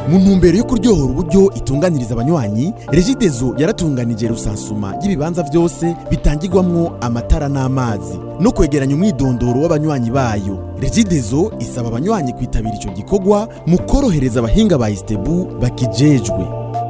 mu ntumbero yo kuryohora uburyo itunganiriza abanywanyi regidezo yaratunganije rusansuma y'ibibanza byose bitangirwamwo amatara n'amazi no kwegeranya umwidondoro w'abanywanyi bayo regidezo isaba abanywanyi kwitabira ico gikorwa mu korohereza abahinga ba istebu bakijejwe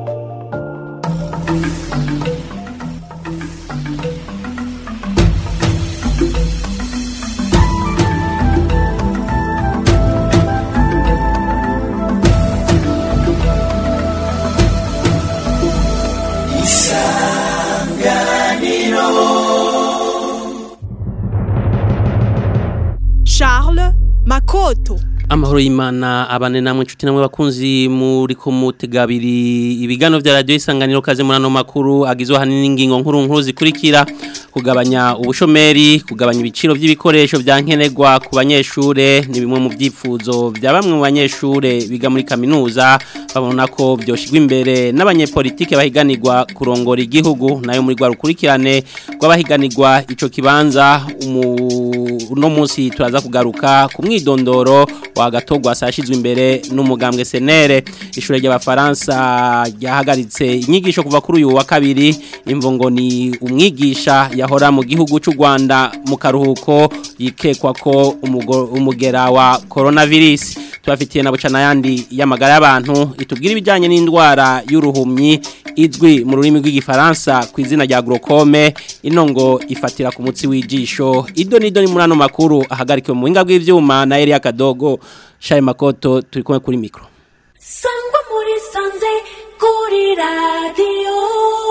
Charles Makoto amahoro y'imana abane namwe inshuti namwe bakunzi muri kumutegabiri ibigano vya radio isanganiro kaze muri ano makuru agizwe hanini n'ingingo nkuru nkuru zikurikira kugabanya ubushomeri kugabanya ibiciro vy'ibikoresho vya nkenerwa ku banyeshure ni bimwe mu vyifuzo vya bamwe mu banyeshure biga muri kaminuza babona ko vyoshigwa imbere n'abanyepolitike bahiganirwa kurongora igihugu nayo muri rwa rukurikirane rw'abahiganirwa ico kibanza uno munsi turaza kugaruka ku mwidondoro wagatogwa sashizwe imbere n'umugambwe senere ishure ry'abafaransa ryahagaritse inyigisho kuva kuri uyu wa kabiri imvo ngo ni umwigisha yahora mu gihugu cy'u Rwanda mu karuhuko yikekwa ko umugera wa coronavirus tubafitiye na bucana yandi y'amagara y'abantu itubwira ibijyanye n'indwara y'uruhumyi izwi mu rurimi rw'igifaransa ku izina rya glaucome ino ngo ifatira ku mutsi w'ijisho ido nido ni muri ano makuru ahagarikiwe mu buhinga bw'ivyuma na Elia Kadogo Shaye Makoto turi kumwe kuri mikro sangwa muri sanze kuri radio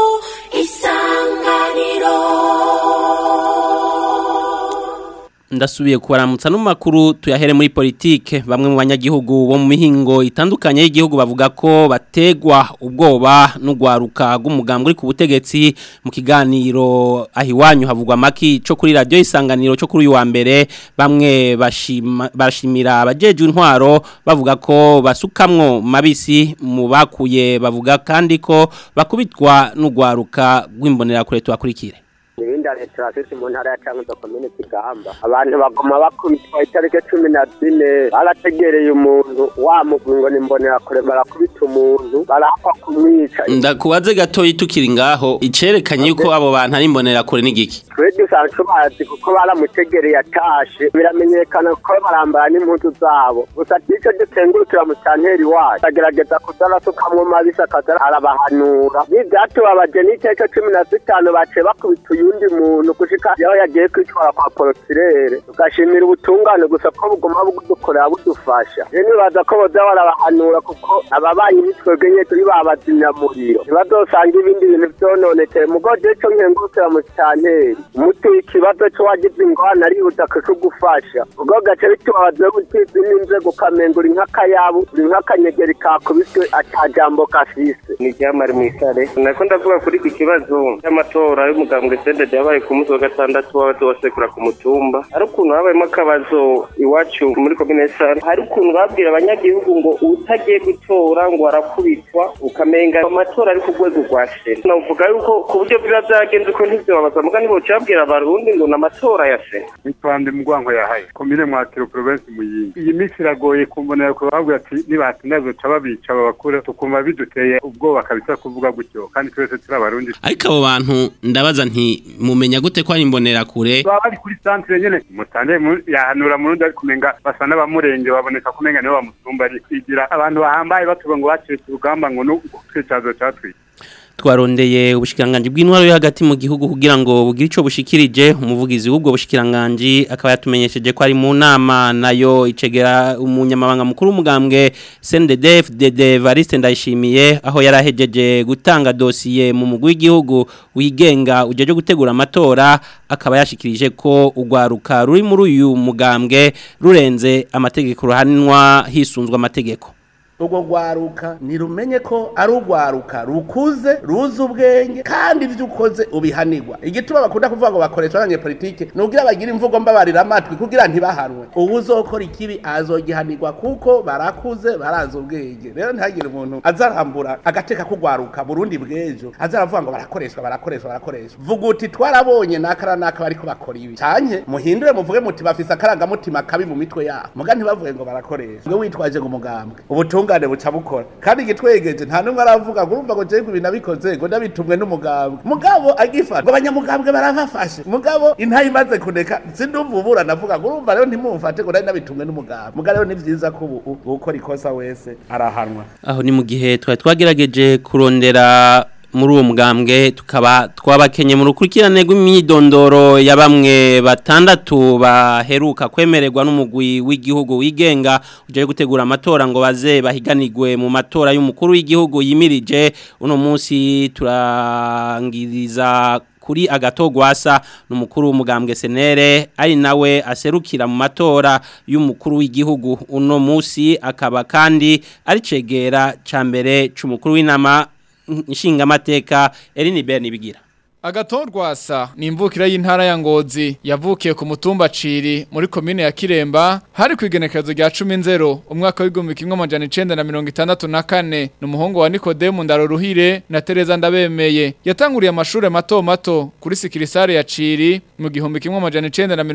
isanganiro ndasubiye kubaramutsa n'amakuru tuyahere muri politike bamwe mu banyagihugu bo mu mihingo itandukanye y'igihugu bavuga ko bategwa ubwoba n'ugwaruka rw'umugambwe uri ku butegetsi mu kiganiro aho iwanyu havugwa amaki cyo kuri radiyo isanganiro cyo kuri uyu wa mbere bamwe bashimira abajejwe intwaro bavuga ko basukamwo mabisi mu bakuye bavuga kandi ko bakubitwa n'ugwaruka rw'imbonerakure tubakurikire ibindi leta afite mu ntara ya cankuzo komine kigamba abantu bagoma bakubitwa itariki cumi na zine barategereye umuntu wamugwi ngo nimbonera kure barakubita umuntu barahakwa kumwica ndakubaze gatoyi tukiri ngaho icerekanye yuko abo bantu ari imbonera kure n'igiki twe dusanzwe tubazi kuko baramutegereye atashe biramenyekana ko barambara n'impuzu zabo gusa nicyo dutengurukira mu canteri wacu agerageza kuza arasukamwo mabisi akaza arabahanura n'ivyatubabaje n'iteka cumi na zitanu baciye bakubita uyundi muntu gushika yaho yagiye kwitwara kwa porosirere tugashimira ubutungane gusa ko buguma budukorera budufasha rero nibaza ko boza barabahanura kuko ababanyi bitwebwe nye turi babazimyamuriro ntibazosanga ibindi bintu vyononekeye mugo je co nkengurukira mu canteri umuti w'ikibazo c'uwagize ingorane arihuta kukugufasha ubwo gace bitubabaza gutiza n'inzego ukamenga uri nk'akayabu uri nk'akanyegeri kakubiswe ata jambo gafise ni ryamari mw'isare nako ndavuga kuri iki kibazo cy'amatora y'umugambwe sendede yabaye ku munsi wa gatandatu w'abazosekura ku mutumba hari ukuntu habayemo akabazo iwacu muri komine sare hari ukuntu babwira abanyagihugu ngo utagiye gutora ngo arakubitwa ukamenga amatora ari ku rwego rwa sena navuga yuko ku buryo biba byagenze uko ntibyobabaza muga ntiboca babwira abarundi ngo ni amatora ya sena nitwande mugwango yahaye komine mwakiro province muyinga iyi minsi iragoye kumbonera ko bavuga ati nibatinda zoca babica babakura tukumva biduteye ubwoba kabisa kuvuga gutyo kandi twese turi abarundi ariko abo bantu ndabaza nti mumenya gute ko ari imbonera kure baba bari kuri centre nyene mutande yahanura murundi ari kumenga basa n'abamurenge baboneka kumenga nibo bamusumba ari kwigira abantu bahambaye batuvuga ngo bacitse urugamba ngo n'utwicazo catwiye twarondeye ubushikiranganje bw'intwaro yo hagati mu gihugu kugira ngo bugire ico bushikirije umuvugizi w'ubwo bushikiranganje akaba yatumenyesheje ko ari mu nama nayo icegera umunyamabanga mukuru w'umugambwe CNDD FDD Variste ndayishimiye aho yarahejeje gutanga dosiye mu mugwi w'igihugu wigenga ujeje gutegura amatora akaba yashikirije ko ugwaruka ruri muri uyu mugambwe rurenze amategeko ruhanwa hisunzwe amategeko urwo rwaruka ntirumenye ko ari urwaruka rukuze ruzi ubwenge kandi ibyo ukoze ubihanirwa igituma bakunda kuvuga ngo bakoresha abanyepolitike ni ubwira bagira imvugo mbabarira amatwi kugira ntibahanwe ubu uzokora ikibi azogihanirwa kuko barakuze barazi ubwenge rero ntihagire umuntu azarambura agateka k'urwaruka burundi bw'ejo azaravuga ngo barakoreshwa barakoreshwa barakoreshwa vuga uti twarabonye n'akara n'aka bariko bakora ibi canke muhindure muvuge muti bafise akarangamutima kabi mu mitwe yabo muga ntibavuge ngo barakoresha we witwaje ngo umugambwe ubutunga ubutungane buca bukora kandi igitwegeje nta n'umwe aravuga ngo urumva ngo jewe ibintu nabikoze ngo nabitumwe n'umugambwe mugabo agifata ngo abanyamugambwe barabafashe mugabo intayi imaze kuneka sindumva ubura navuga ngo urumva rero ntimumfate ngo nari nabitumwe n'umugambwe mugabo rero ni vyiza ko ubu ukora ikosa wese arahanwa aho ni mu gihe twari twagerageje kurondera muri uwo mugambwe tukaba twabakenye mu rukurikirane rw'imyidondoro ya bamwe batandatu baheruka kwemererwa n'umugwi w'igihugu wigenga uje gutegura amatora ngo baze bahiganirwe mu matora y'umukuru w'igihugu yimirije uno munsi turangiriza kuri agatogwasa n'umukuru w'umugambwe senere ari nawe aserukira mu matora y'umukuru w'igihugu uno munsi akaba kandi ari cegera ca mbere c'umukuru w'inama nshingamateka Eline Berni bigira Agatorwasa ni imvukira y'intara ya Ngozi yavukiye ku mutumba Ciri muri komine ya Kiremba hari kwigenekerezo rya 10 umwaka w'igihumbi kimwe amajana 1964 ni umuhungu wa Nikodemu Ndaruruhire na Tereza Ndabemeye yatanguriye amashuri mato mato kuri Sikirisare ya Ciri mu gihumbi kimwe amajana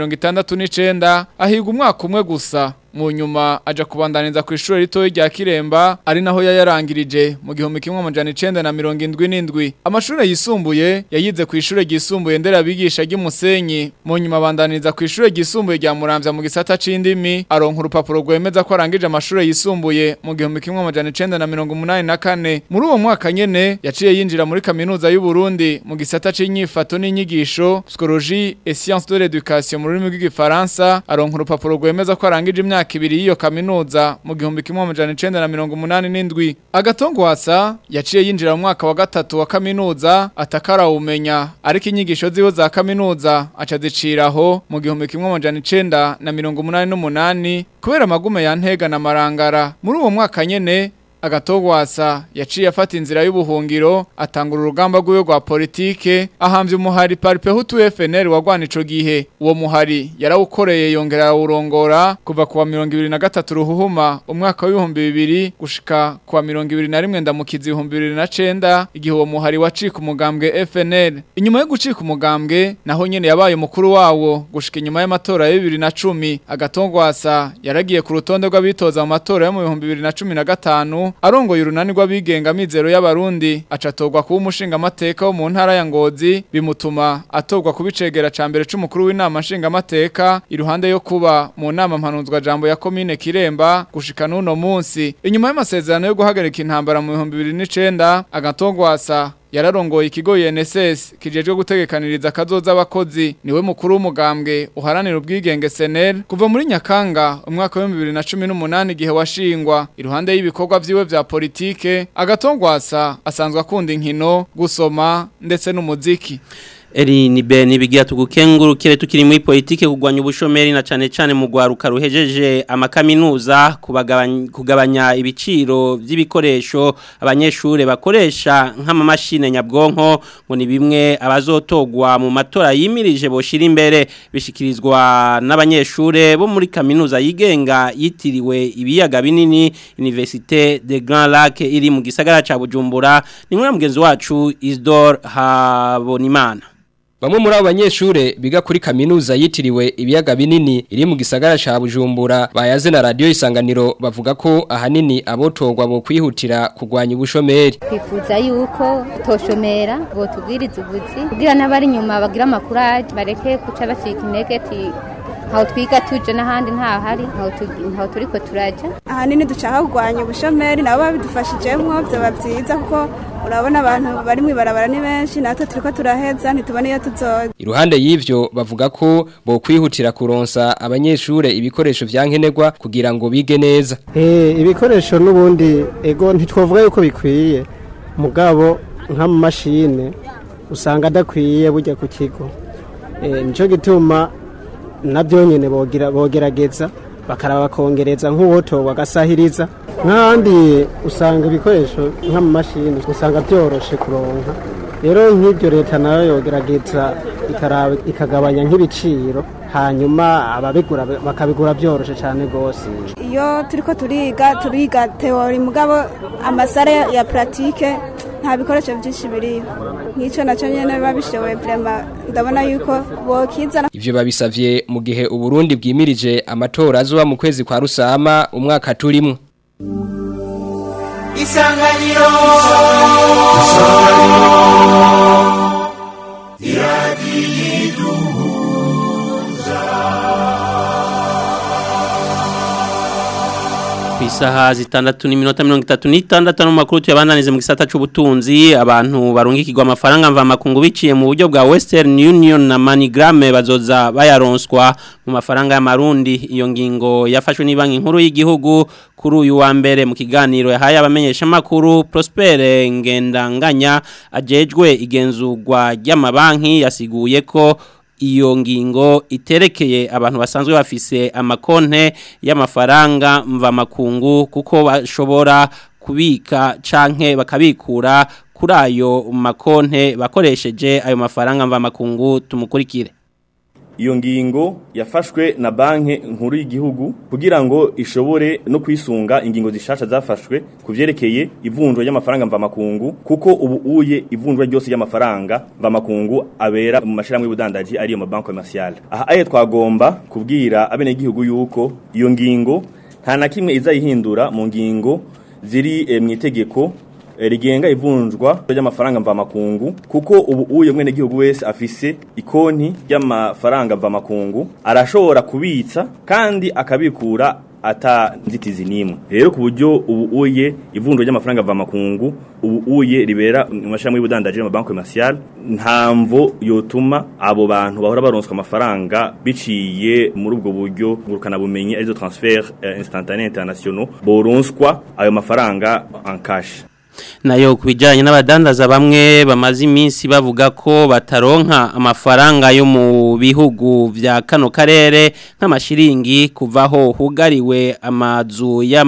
1969 ahiga umwaka umwe gusa mu nyuma aja kubandaniza ku ishuri rito rya Kiremba ari naho yayarangirije mu gihumbi kimwe amajana 1977 amashuri yisumbuye yayize ku ishuri ryisumbuye ndera bigisha ry'Umusenyi mu nyuma abandaniza ku ishuri ryisumbuye rya Muramvya mu gisata c'indimi aronka urupapuro rwemeza ko arangije amashuri yisumbuye mu gihumbi kimwe amajana 1984 muri uwo mwaka nyene yaciye yinjira muri kaminuza y'u Burundi mu gisata c'inyifato n'inyigisho psychologie et sciences de l'éducation mu rurimi rw'igifaransa aronka urupapuro rwemeza ko arangije imyaka imyaka ibiri y'iyo kaminuza mu gihumbi kimwe amajana icenda na mirongo umunani n'indwi agatongwasa yaciye yinjira mu mwaka wa gatatu wa kaminuza atakarawumenya ariko inyigisho ziwe za kaminuza aca ziciraho mu gihumbi kimwe amajana icenda na mirongo umunani n'umunani kubera amagume ya ntega na marangara muri uwo mwaka nyene agatogwasa yaciye afata inzira y'ubuhungiro atangura urugamba rw'iwe rwa politike ahambye umuhari paripe hutu FNL wagwana ico gihe uwo muhari yarawukoreye yongera awurongora kuva kuwa mirongo ibiri na gatatu ruhuhuma umwaka w'ibihumbi bibiri gushika kuwa mirongo ibiri na rimwe ndamukizi ibihumbi bibiri na cenda igihe uwo muhari wacika umugambwe FNL inyuma yo gucika umugambwe naho nyene yabaye umukuru wawo gushika inyuma y'amatora ya bibiri na cumi agatogwasa yaragiye ku rutonde rw'abitoza mu matora yo mu bihumbi bibiri na cumi na gatanu arongoye urunani rw'abigenga mizero y'abarundi acatorwa kuba umushinga amateka wo mu ntara ya Ngozi bimutuma atorwa kubicegera ca mbere c'umukuru w'inama nshinga amateka iruhande yo kuba mu nama mpanuzwa jambo ya komine Kiremba gushika nuno munsi inyuma y'amasezerano yo guhagarika intambara mu 2009 agatogwasa yararongoye ikigo UNSS kijejwe gutegekaniriza kazoza abakozi niwe mukuru w'umugambwe uharanira ubwigenge SNL kuva muri Nyakanga umwaka wa 2018 igihe washingwa iruhande y'ibikorwa vyiwe vya politike agatongwasa asanzwe akunda inkino gusoma ndetse n'umuziki Eri ni beni bigira tugukengurukire tukiri muri politike kugwanya ubushomeri na cane cane mu gwaruka ruhejeje amakaminuza kubagabanya kugabanya ibiciro by'ibikoresho abanyeshure bakoresha nk'amamashine nyabwonko ngo ni bimwe abazotogwa mu matora yimirije boshira imbere bishikirizwa n'abanyeshure bo muri kaminuza yigenga yitiriwe ibiyaga binini Université de Grand Lac iri mu gisagara ca Bujumbura ni mwe mugenzi wacu Isdor Habonimana Bamwe muri abo banyeshure biga kuri kaminuza yitiriwe ibiyaga binini iri mu gisagara ca Bujumbura bayaze na radio isanganiro bavuga ko ahanini abotogwa bo kwihutira kugwanya ubushomeri. twifuza yuko toshomera ngo tubwirize ubuzi kugira n'abari inyuma bagira amakuraje bareke guca bacika intege ati ntaho twiga tuje n'ahandi ntahari ntaho tu- ntaho turiko turaja ahanini dushaka kurwanya ubushomeri nabo babidufashijemwo vyoba vyiza kuko urabona abantu bari mw'ibarabara ni benshi natwe turiko turaheza ntitubone iyo tuzoza Iruhande y'ivyo bavuga ko bo kwihutira kuronsa abanyeshure ibikoresho vyankenerwa kugira ngo bige neza. Eh, ibikoresho n'ubundi ego ntitwavuga yuko bikwiye mugabo nk'amamashine usanga adakwiye bujya ku kigo Eh, nico gituma nabyo nyene bogira bogerageza bakaraba bakongereza nk'uwoto bagasahiriza nk'ahandi usanga ibikoresho nk'amamashini usanga byoroshe kuronka rero nk'ibyo leta nayo yogerageza ikaraba ikagabanya nk'ibiciro hanyuma ababigura bakabigura byoroshe cyane rwose iyo turiko turiga turiga teori mugabo amasare ya pratique nta bikoresho vyinshi biriho nk'ico naco nyene biba bishoboye vrema ndabona yuko bokizana Ivyo babisavye mu gihe Uburundi bwimirije amatora azoba mu kwezi kwa Rusama umwaka turimwo. isanganiro ku isaha zitandatu n'iminota mirongo itatu n'itandatu n'amakuru tuyabandanize mu gisata cy'ubutunzi abantu barungikirwa amafaranga mvamakungu biciye mu buryo bwa Western Union na MoneyGram bazoza bayaronswa mu mafaranga y'amarundi iyo ngingo yafashwe ni banki nkuru y'igihugu kuri uyu wa mbere mu kiganiro yahaye abamenyesha makuru Prosper Ngendanganya ajejwe igenzurwa ry'amabanki yasiguye ko iyo ngingo iterekeye abantu basanzwe bafise amakonte y'amafaranga mvamakungu kuko bashobora kubika canke bakabikura kuri ayo makonte bakoresheje ayo mafaranga mvamakungu tumukurikire iyo ngingo yafashwe na banki nkuru y'igihugu kugira ngo ishobore no kwisunga ingingo zishasha zafashwe ku vyerekeye ivunjwa ry'amafaranga mvamakungu kuko ubu uye ivunjwa ryose ry'amafaranga mvamakungu abera mu mashirahamwe y'ubudandaji ariyo ma banque commerciale aha aye twagomba kubwira abene igihugu yuko iyo ngingo nta na kimwe izayihindura mu ngingo ziri eh, mu itegeko rigenga ivunjwa ry'amafaranga mvamakungu kuko ubu uye mwene gihugu wese afise ikonti y'amafaranga mvamakungu arashobora kubitsa kandi akabikura ata nzitizi nimwe rero ku buryo ubu uye ivunjwa ry'amafaranga mvamakungu ubu uye ribera mu mashami y'ubudandaji mu banki commercial ntamvo yotuma abo bantu bahora baronswa amafaranga biciye muri ubwo buryo ngurukana bumenyi arizo transfer eh, instantané internationaux boronswa ayo mafaranga en cash nayo kubijanye n'abadandaza bamwe bamaze iminsi bavuga ko bataronka amafaranga yo mu bihugu vya kano karere nk'amashiringi kuvaho hugariwe amazu ya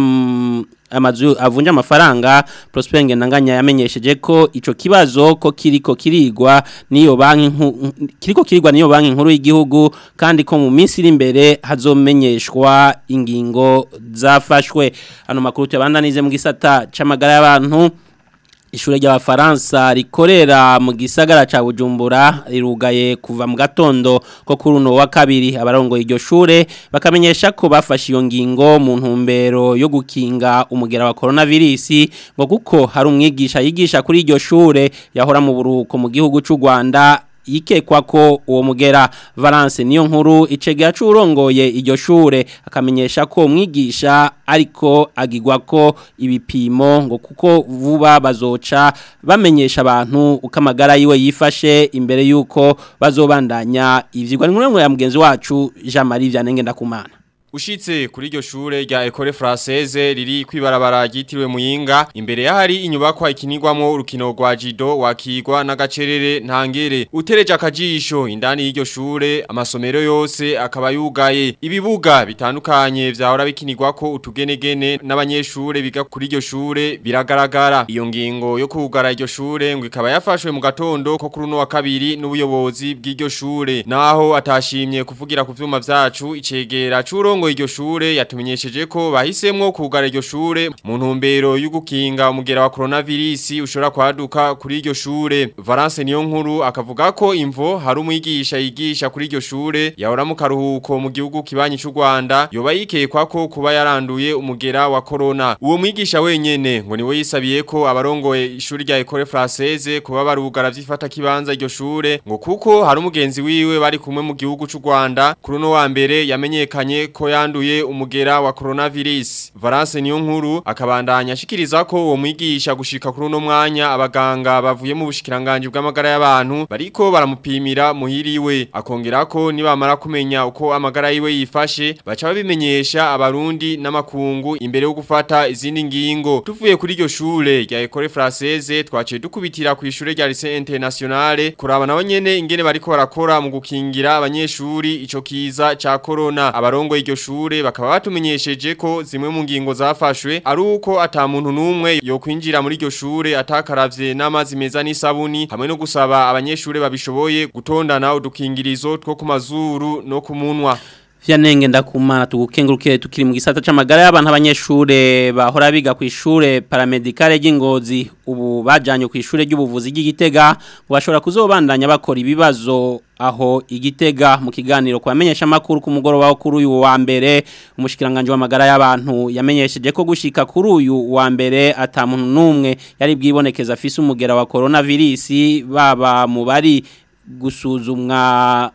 amazu avunja amafaranga Prosper Ngendanganya yamenyesheje ko ico kibazo ko kiriko kirigwa niyo banki kiriko kirigwa niyo banki nkuru y'igihugu kandi ko mu minsi iri imbere hazomenyeshwa ingingo zafashwe ano makuru tuyabandanize mu gisata c'amagara y'abantu Ishure ry'abafaransa rikorera mu gisagara ca Bujumbura rirugaye kuva mu gatondo ko kuri uno wa kabiri abarongo iryo shure bakamenyesha ko bafashe iyo ngingo mu ntumbero yo gukinga umugera wa coronavirus ngo kuko hari umwigisha yigisha kuri iryo shure yahora mu buruko mu gihugu c'u Rwanda yikekwa ko uwo mugera Valence niyo nkuru icegera curongoye iryo shure akamenyesha ko umwigisha ariko agigwa ko ibipimo ngo kuko vuba bazoca bamenyesha abantu uko amagara yiwe yifashe imbere yuko bazobandanya ivyigwa ni ya mugenzi wacu Jean Marie Vyanenge ndakumana Ushitse kuri iryo shure rya Ecole Française riri kwibarabara ryitiriwe Muyinga imbere yahari inyubakwa ikinirwamo urukino rwa Jido wakigwa n'agacerere ntangere utereje akajisho indani y'iryo shure amasomero yose akaba yugaye ibibuga bitandukanye vyahora bikinirwako utugenegene n'abanyeshure biga kuri iryo shure biragaragara iyo ngingo yo kugara iryo shure ngo ikaba yafashwe mu gatondo ko kuri uno wa kabiri n'ubuyobozi bw'iryo shure naho atashimye kuvugira ku vyuma vyacu icegera curongo iryo shure yatumenyesheje ko bahisemwo kugara iryo shure mu ntumbero y'ugukinga umugera wa coronavirus ushobora kwaduka kuri iryo shure Valence niyo nkuru akavuga ko imvo hari umwigisha yigisha kuri iryo shure yahora mu karuhuko mu gihugu kibanyi c'u Rwanda yoba yikekwa ko kuba yaranduye umugera wa corona uwo mwigisha wenyene ngo niwe yisabiye ko abarongoye ishuri rya Ecole Française kuba barugara vyifata kibanza iryo shure ngo kuko hari umugenzi wiwe bari kumwe mu gihugu c'u Rwanda kuri no wa mbere yamenyekanye ko yanduye umugera wa coronavirus Valence niyo nkuru akabandanya ashikiriza ko uwo mwigisha gushika kuri no mwanya abaganga bavuye mu bushikiranganje bw'amagara y'abantu bariko baramupimira muhiriwe akongera ko nibamara kumenya uko amagara yiwe yifashe baca babimenyesha abarundi n'amakungu imbere yo gufata izindi ngingo tuvuye kuri iryo shure rya Ecole Française twaciye dukubitira ku ishure rya Lycée Internationale kuraba nabo nyene ingene bariko barakora mu gukingira abanyeshuri ico kiza ca corona abarongo iryo shure bakaba batumenyesheje ko zimwe mu ngingo zafashwe ari uko ata muntu numwe yo kwinjira muri iryo shure atakaravye n'amazi meza n'isabuni hamwe no gusaba abanyeshure babishoboye gutondana udukingirizo two ku mazuru no ku munwa Vyanenge ndakumana tugukenguruke tukiri mu gisata c'amagara y'abantu abanyeshure bahora biga ku ishure paramedicale ry'ingozi ubu bajanye ku ishure ry'ubuvuzi ry'igitega ngo bashobora kuzobandanya bakora ibibazo aho igitega mu kiganiro kubamenyesha makuru ku mugoroba wo kuri uyu wa mbere umushikiranganje w'amagara y'abantu yamenyesheje ko gushika kuri uyu wa mbere atamuntu numwe yari bwibonekeza afise umugera wa coronavirus baba mu bari gusuzumwa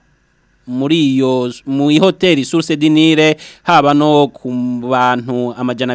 muri iyo mu hoteli Source Dinire haba no ku bantu amajana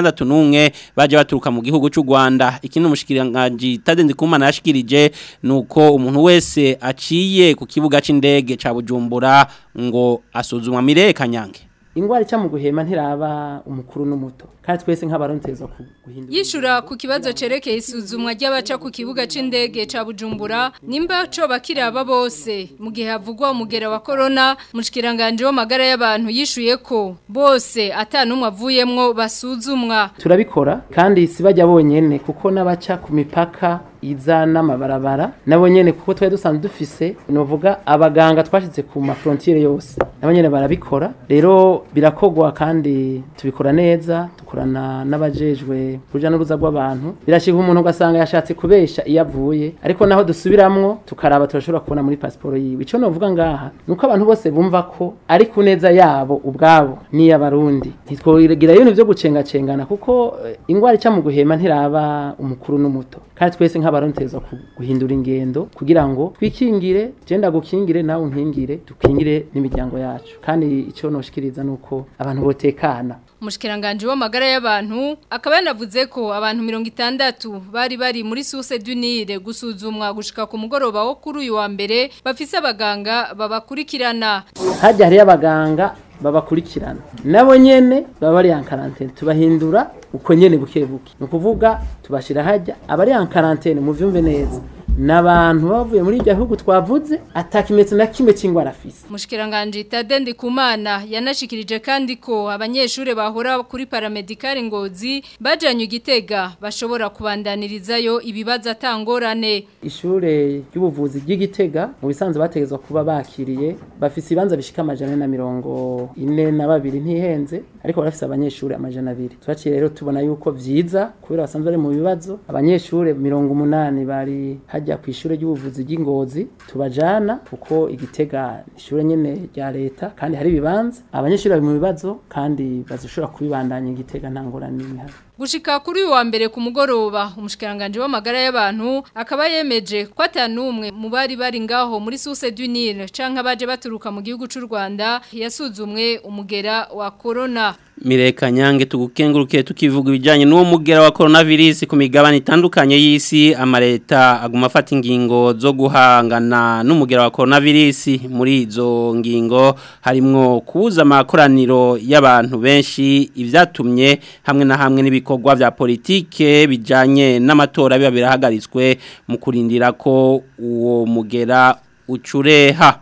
261 baje baturuka mu gihugu cy'u Rwanda ikindi umushikiranganje Tadendi Kumana yashikirije nuko umuntu wese aciye ku kibuga c'indege ca Bujumbura ngo asuzumwa mire kanyange ingwara ica mu guhema ntiraba umukuru n'umuto kandi twese nk'abaronteza guhindura yishura ku kibazo cerekeye isuzumwa ry'abaca ku kibuga c'indege ca Bujumbura nimba co bakiraba bose mu gihe havugwa umugera wa corona mushikiranganje w'amagara y'abantu yishuye ko bose atanumwe avuyemwo basuzumwa turabikora kandi si bajya bonyene kuko n'abaca ku mipaka iza n'amabarabara nabo nyene kuko twari dusanzwe dufise novuga abaganga twashize ku ma frontiere yose nabo nyene barabikora rero birakogwa kandi tubikora neza dukorana n'abajejwe kuja n'uruza rw'abantu birashika umuntu ugasanga yashatse kubesha iyo avuye ariko naho dusubiramwo tukaraba turashobora kubona muri pasiporo yiwe ico novuga ngaha nuko abantu bose bumva ko ari ku neza yabo ubwabo n'iy'abarundi ntitwogira ibintu vyo gucengacengana kuko eh, ingwara ica mu guhema ntiraba umukuru n'umuto kandi twese nk'abaronteza guhindura ingendo kugira ngo twikingire genda gukingire nawe unkingire dukingire n'imiryango yacu kandi icyo noshikiriza nuko abantu botekana umushikiranganje w'amagara y'abantu akaba yanavuze ko abantu 60 bari bari muri Source d'Unire gusuzumwa gushika ku mugoroba wo kuri uyu wa mbere bafise abaganga babakurikirana hajya hari abaganga babakurikirana nabo nyene baba bari en quarantaine tubahindura uko nyene buke buke no kuvuga tubashira hajya abari en quarantaine mu vyumve neza nabantu bavuye muri ibyo bihugu twavuze atakimetso na kimwe cy'ingwara afise mushikiranganje Tadendi Kumana yanashikirije kandi ko abanyeshure bahora kuri paramedical ngozi bajanye igitega bashobora kubandanirizayo ibibazo atangorane ishure ry'ubuvuzi ry'igitega mu bisanzwe bategezwa kuba bakiriye bafise ibanza bishika amajana na mirongo ine na babiri ntihenze ariko barafise abanyeshure amajana abiri twaciye rero tubona yuko vyiza kubera basanzwe bari mu bibazo abanyeshure mirongo umunani bari hajya ku ishure ry'ubuvuzi ry'ingozi tubajana kuko igitega ishure nyene rya leta kandi hari ibibanza abanyeshure bari mu bibazo kandi bazoshobora kubibandanya igitega nta ngorane n'imihari Gushika kuri uyu wa mbere ku mugoroba umushikiranganje w'amagara y'abantu akaba yemeje ko atanumwe mu bari bari ngaho muri Source d'Unire canke abaje baturuka mu gihugu c'u Rwanda yasuzumwe umugera wa corona Mireka nyange tugukenguruke tukivuga ibijanye n'uwo mugera wa coronavirus ku migabane itandukanye y'isi amareta aguma afata ingingo zo guhangana n'umugera wa coronavirus muri izo ngingo harimwo kubuza amakoraniro y'abantu benshi ivyatumye hamwe na hamwe n'ibikorwa vya politike bijanye n'amatora biba birahagaritswe mu kurindira ko uwo mugera ucureha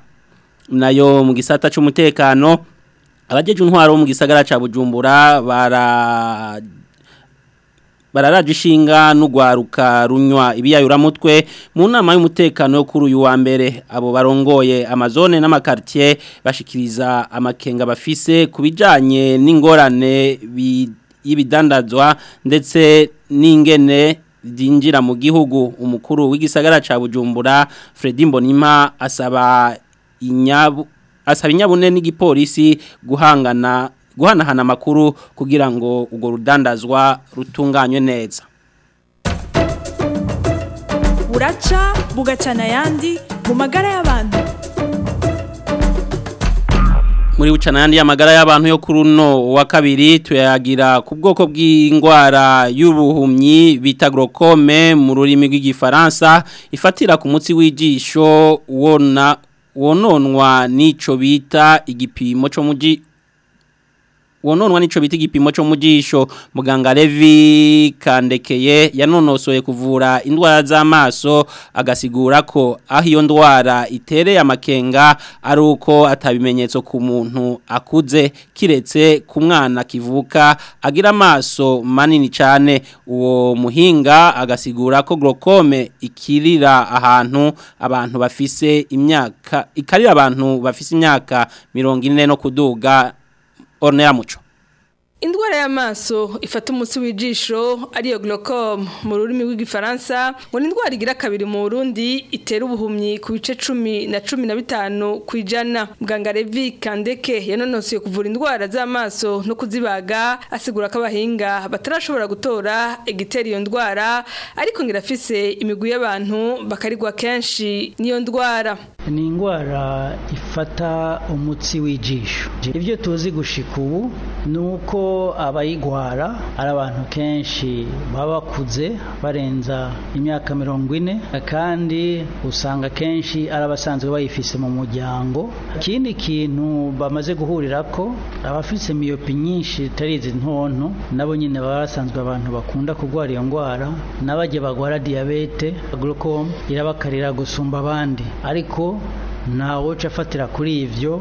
nayo mu gisata c'umutekano abajeje intwaro mu gisagara ca Bujumbura bara bararaje ishinga n'ugwaruka runywa ibiyayura mutwe mu nama y'umutekano yo kuri uyu wa mbere abo barongoye amazone n'amakartier bashikiriza amakenga bafise kubijanye n'ingorane y'ibidandazwa ndetse n'ingene zinjira mu gihugu umukuru w'igisagara ca Bujumbura Fredy Mbonima asaba inyabu asaba inyabune n'igipolisi guhangana guhanahana amakuru kugira ngo urwo rudandazwa rutunganywe neza buraca bugacana ayandi mu magara y'abantu muri bucana yandi y'amagara y'abantu yo kuri uno wa kabiri tuyagira ku bwoko bw'indwara y'ubuhumyi bita glaucome mu rurimi rw'igifaransa ifatira ku mutsi w'ijisho wona wononwa n'ico bita igipimo cyo muji wononwa nico bita igipimo cyo mu jisho muganga Levi Kandekeye yanonosoye kuvura indwara z'amaso agasigura ko aho iyo ndwara itereye amakenga ari uko atabimenyetso ku muntu akuze kiretse ku mwana kivuka agira amaso manini cyane uwo muhinga agasigura ko glaucome ikirira ahantu abantu bafise imyaka ikarira abantu bafise imyaka 40 no kuduga Ornella Muco Indwara y'amaso ifata umutsi w'ijisho ariyo glaucome mu rurimi rw'igifaransa ngo ni indwara igira kabiri mu Burundi itera ubuhumyi ku bice 10 na 15 kwijana muganga Levi Kandeke yanonosoye kuvura indwara z'amaso no kuzibaga asigura ko abahinga batarashobora gutora igitera iyo ndwara ariko ngira afise imigwi y'abantu bakarigwa kenshi niyo ndwara ni indwara ifata umutsi w'ijisho ibyo tuzi gushika ubu ni uko abayigwara ari abantu kenshi baba bakuze barenza imyaka mirongo ine kandi usanga kenshi ari abasanzwe bayifise mu muryango ikindi kintu bamaze guhurira ko abafise miyopi nyinshi itari izi ntonto nabo nyine baba basanzwe abantu bakunda kurwara iyo ndwara n'abajya bagwara diyabete glaucome irabakarira gusumba abandi ariko ntawe uca afatira kuri ibyo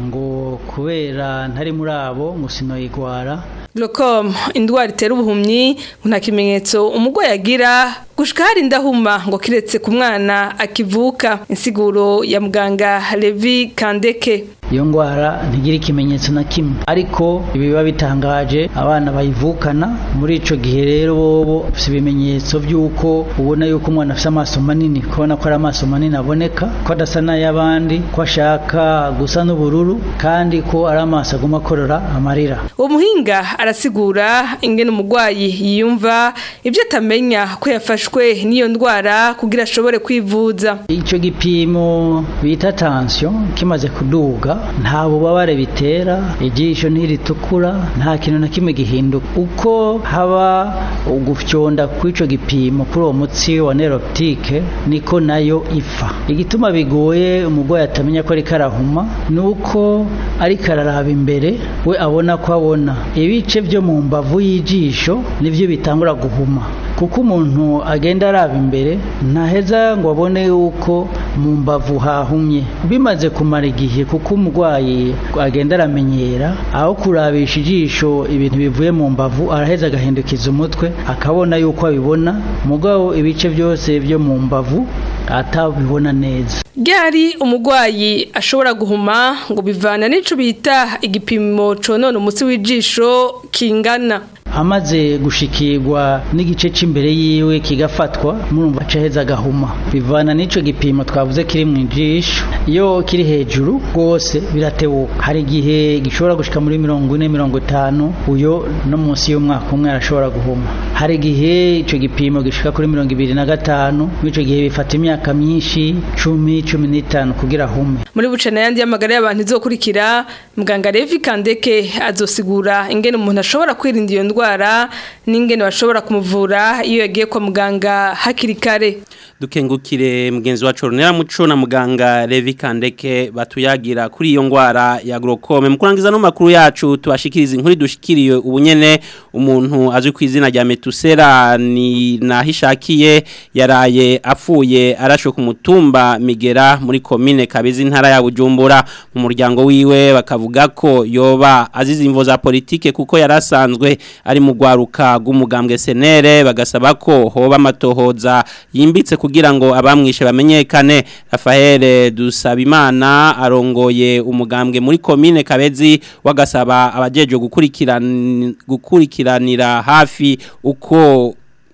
ngo kubera ntari muri abo ngo sinoyigwara glaucome indwara itera ubuhumyi nta kimenyetso umurwayi agira gushika hari indahuma ngo kiretse ku mwana akivuka insiguro ya muganga Levi Kandeke iyo ndwara ntigira ikimenyetso na kimwe ariko ibiba bitangaje abana bayivukana muri ico gihe rero bobo bafite ibimenyetso by'uko ubona yuko umwana afite amaso manini kubona ko ari amaso manini aboneka ko adasa n'ay'abandi ko ashaka gusa n'ubururu kandi ko ari amaso aguma akorora amarira uwo muhinga arasigura ingene umurwayi yiyumva ibyo atamenya ko yafashwe n'iyo ndwara kugira ashobore kwivuza icyo gipimo bita tension kimaze kuduga nta bubabare bitera ijisho ntiritukura nta kintu na kimwe gihinduka uko haba ugufyonda kw'ico gipimo kuri uwo mutsi wa neroptike niko nayo ifa igituma bigoye umurwayi atamenya ko ariko arahuma ni uko ariko araraba imbere we abona ko abona ibice byo mu mbavu y'ijisho nivyo bitangura guhuma kuko umuntu agenda araba imbere ntaheza ngo abone yuko mu mbavu hahumye bimaze kumara igihe kuko umurwayi agenda aramenyera aho kurabisha ijisho ibintu bivuye mu mbavu araheza agahindukiza umutwe akabona yuko abibona mugabo ibice byose byo mu mbavu atabibona neza Gari umugwayi ashobora guhuma ngo bivana n'ico bita igipimo conona umutsi w'ijisho kingana amaze gushikirwa n'igice cy'imbere yiwe kigafatwa murumva acaheza agahuma bivana n'ico gipimo twavuze kiri mu ijisho iyo kiri hejuru rwose biratebuka hari igihe gishobora gushika muri mirongo ine mirongo itanu uyo no munsi y'umwaka umwe arashobora guhuma hari igihe ico gipimo gishika kuri mirongo ibiri na gatanu mw'ico gihe bifata imyaka myinshi cumi cumi n'itanu kugira ahume muri bucana yandi y'amagara y'abantu izokurikira muganga Levi Kandeke azosigura ingene umuntu ashobora kwirinda iyo ndwara n'ingene bashobora kumuvura iyo yagiye kwa muganga hakiri kare dukengukire mugenzi wacu Ronera Muco na muganga Levi Kandeke batuyagira kuri iyo ngwara ya glaucome mukurangiza no makuru yacu tubashikiriza inkuru dushikiriye ubunyene umuntu azwi ku izina rya Metusera ni nahishakiye yaraye apfuye arasho ku mutumba Migera muri commune Kabezi ntara ya Bujumbura mu muryango wiwe bakavuga ko yoba azize imvo za politike kuko yarasanzwe ari mu gwaruka rw'umugambwe senere bagasaba ko hoba amatohoza yimbitse kugira ngo abamwishe bamenyekane Rafael Dusabimana arongoye umugambwe muri commune Kabezi wagasaba abajeje gukurikirana gukurikiranira hafi uko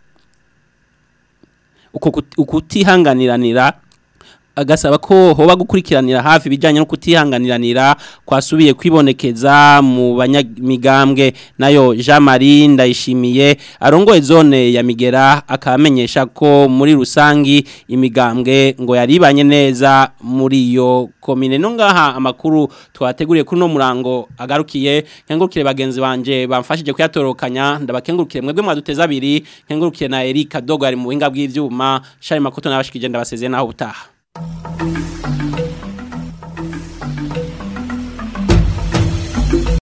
uko ukutihanganiranira agasaba ko hoba gukurikiranira hafi bijanye no kutihanganiranira kwasubiye kwibonekeza mu banyamigambwe nayo Jean Marie ndayishimiye arongoye zone ya Migera akamenyesha ko muri rusangi imigambwe ngo yaribanye neza muri iyo komine no ngaha amakuru twateguriye kuri no murango agarukiye nkengurukire bagenzi banje bamfashije kuyatorokanya ndabakengurukire mwebwe mwaduteza abiri nkengurukire na Erika Dogo ari mu buhinga bw'ivyuma Shari Makoto nabashikije ndabasezeye naho utaha Thank you.